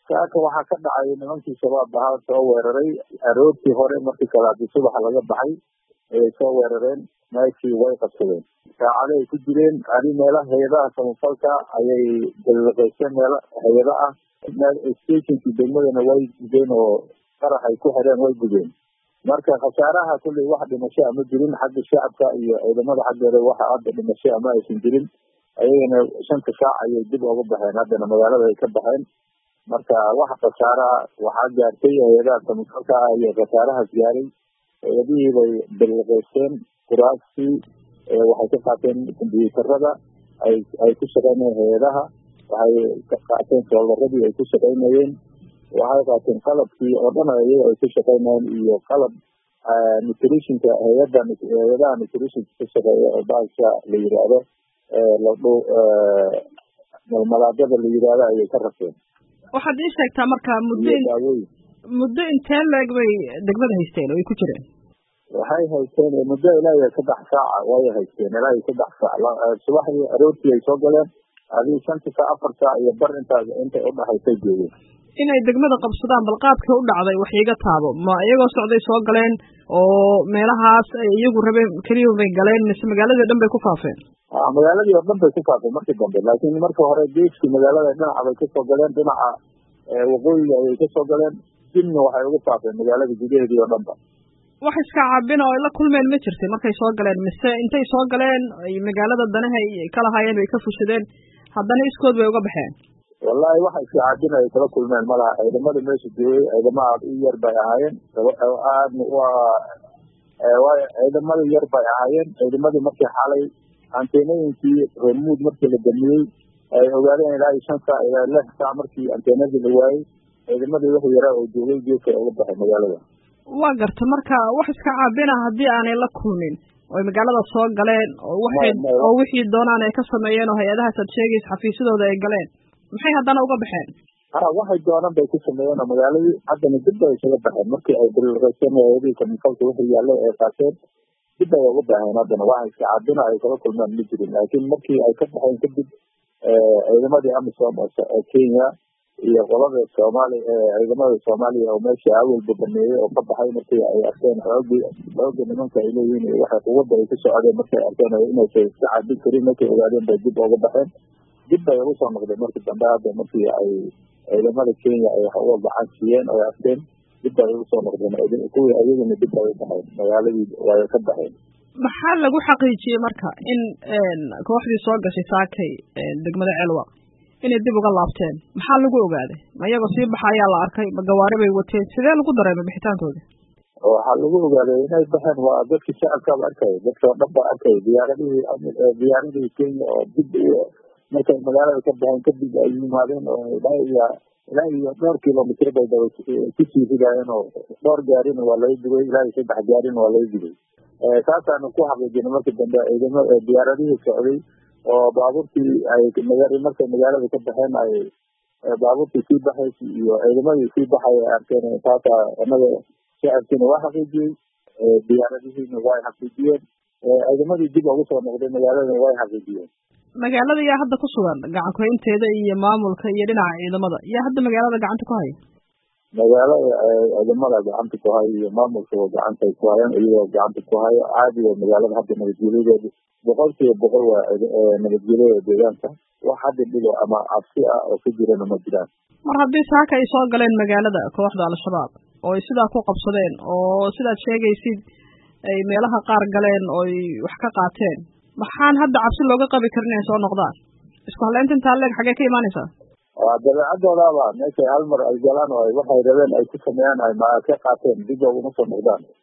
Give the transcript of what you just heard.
saaka waxaa ka dhacay nimankii shabaab ahaa soo weeraray aroortii hore markii kalaadi subaxa laga baxay ayay soo weerareen meeshii way qabsadeen saacado ay ku jireen adi meelaha hay-adaha samafalka ayay daliqayseen meelo hay-ado ah stationkii degmadana way gudeen oo qarax ay ku xireen way gudeen marka khasaaraha kulley wax dhimasho ama jirin xagga shacabka iyo ciidamada xaggeeda waxa hadda dhimasho ama aysan jirin ayagana shanta saac ayay dib uga baxeen haddana magaalada ay ka baxeen marka wax khasaaraha waxaa gaartay hay-adaha samafalka ah iyo khasaarahaas gaaray hay-adihii bay daliqaysteen kuraastii waxay ka qaateen kombyuutarada ay ay ku shaqeynayeen hay-adaha waxay ka qaateen soobaradii ay ku shaqeynayeen waxay qaateen qalabkii oo dhan iyaga ay ku shaqeynayeen iyo qalab nutritionka hay-ada hay-adaha nutritionka ka shaqeeya oo baasha la yiraahdo ladhu malmalaadada la yiraahdo ayay ka rabteen waxaad ii sheegtaa marka muddo daawooyin muddo intee leeg bay degmada haysteen oo ay ku jireen waxay haysteen muddo ilaa iyo saddex saaca way haysteen ilaa iyo saddex saac subaxdii aroortii ay soo galeen adii shanta saac afar saac iyo bar intaas intay udhaxaysay joogeen inay degmada qabsadaan bal qaabkii u dhacday wax iiga taabo ma iyagoo socday soo galeen oo meelahaas ay iyagu rabeen keliya bay galeen mise magaaladii dhan bay ku faafeen magaaladii oo dhan bay ku faafeen markii dambe laakiin marka hore geeskii magaalada dhinaca bay kasoo galeen dhinaca waqooyiga ayay kasoo galeen dibna waxay ugu faafeen magaalada gudaheedii oo dhan ba wax iska caabina oo ay la kulmeen ma jirtay markay soo galeen mise intay soo galeen ay magaalada danaha ay ka lahaayeen bay ka fushadeen haddana iskood bay uga baxeen wallahi waxa iska caabina ay kala kulmeen malaha ciidamada meesha joogay ciidamo aad u yar bay ahaayeen aadna waa ciidamada yar bay ahaayeen ciidamadii markii xalay anteenooyinkii reermuud markii la damiyey ay ogaadeen ilaa iyo shan saac ilaa lix saac markii anteenadii la waayey ciidamadii wixii yaraa oo joogay geedka uga baxay magaalada waa garta marka wax iska caabina haddii aanay la kulmin oy magaalada soo galeen oo waxay oo wixii doonaan ay ka sameeyeen oo hay-adahaas aad sheegaysa xafiisyadooda ay galeen maxay haddana uga baxeen ha waxay doonaan bay ku sameeyeen oo magaaladii haddana dib bay isaga baxeen markii ay daliqayseen hay-adihii kamifalka wixii yaallay ay qaateen dib bay uga baxeen haddana waxa iska caabina ay kala kulmeen ma jirin laakiin markii ay ka baxeen kadib ciidamadii amisom oo kenya iyo qolada soomaali ciidamada soomaaliya oo meesha awalba baneeyey oo ka baxay markii ay arkeen xoogi xooga nimanka ay leeyihiin iyo waxay quwadda ay ku socdeen markay arkeen inaysan iska cabin karin markay ogaadeen bay dib uga baxeen dib bay ugu soo noqdeen markii dambe hadda markii ay ciidamada kenya ay uga gacan siiyeen oo arkeen dib bay ugu soo noqdeen kuwii ayagana dib bay u baxeen magaaladii way ka baxeen maxaa lagu xaqiijiyey marka in kooxdii soo gashay saakay degmada celwa inay dib uga laabteen maxaa lagu ogaaday ma iyagoo sii baxa ayaa la arkay ma gawaari bay wateen sidee lagu dareemay bixitaankooda waxaa lagu ogaaday inay baxeen waa dadkii shacabkaaba arkaya dadka oo dhan baa arkaya diyaaradihii diyaaradihii kenya oo dib markay magaalada ka baxeen kadib ay yimaadeen oo ilaa iyo ilaa iyo dhowr kilomitr bay daba kusii ridaayeen oo dhowr gaarina waa laga gubay ilaa iyo saddex gaarina waa laga gubay saasaanu ku xaqiijinay markii dambe ciidama diyaaradihii socday oo baabuurtii ay markay magaalada ka baxeen ay baabuurtii sii baxaysa iyo ciidamadii sii baxay ay arkeen taasa anaga shacabkiina waa xaqiijiyey diyaaradihiina way xaqiijiyeen ciidamadii dib ugu soo noqday magaaladana way xaqiijiyeen magaalada yaa hadda ku sugan gacan kuhaynteeda iyo maamulka iyo dhinaca ciidamada yaa hadda magaalada gacanta ku haya magaalada ciidamada gacanta ku haya iyo maamulka gacanta ku hayaan iyagoo gacanta ku hayo caadi waa magaalada hadda nabadgelyadeeda boqol kiiba boqol waa nabadgelyada deegaanka wax hadda dhibo ama cabsi ah oo ku jirana ma jiraan mar haddii saaka ay soo galeen magaalada kooxda al-shabaab oo ay sidaa ku qabsadeen oo sidaad sheegaysid ay meelaha qaar galeen oo ay wax ka qaateen maxaan hadda cabsi looga qabi karin inay soo noqdaan isku haleynta intaa leeg xagee ka imaanaysaa waa dabeecadoodaaba meeshay hal mar ay galaan oo waxay rabeen ay ku sameeyaan ay ma ka qaateen dib uguma soo noqdaan